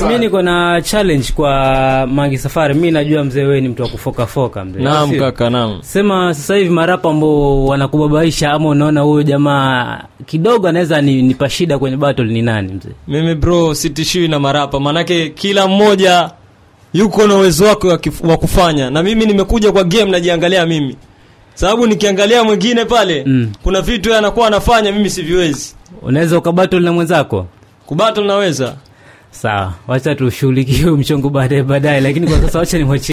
mi niko na challenge kwa Mangi Safari. Mi najua mzee, wewe ni mtu wa kufokafoka mzee. naam Sio? kaka naam Sema sasa hivi marapa ambao wanakubabaisha ama unaona huyo jamaa kidogo anaweza ni- nipa shida kwenye battle ni nani mzee? mimi bro sitishiwi na marapa manake kila mmoja yuko na uwezo wake wa kif- wa kufanya na mimi nimekuja kwa game najiangalia mimi sababu nikiangalia mwingine pale Mm. kuna vitu yeye anakuwa anafanya mimi siviwezi Unaweza ukabattle na mwenzako? kubattle naweza Sawa, wacha tushughulikie huyu mchongo baadaye baadaye, lakini kwa sasa wacha nimwachie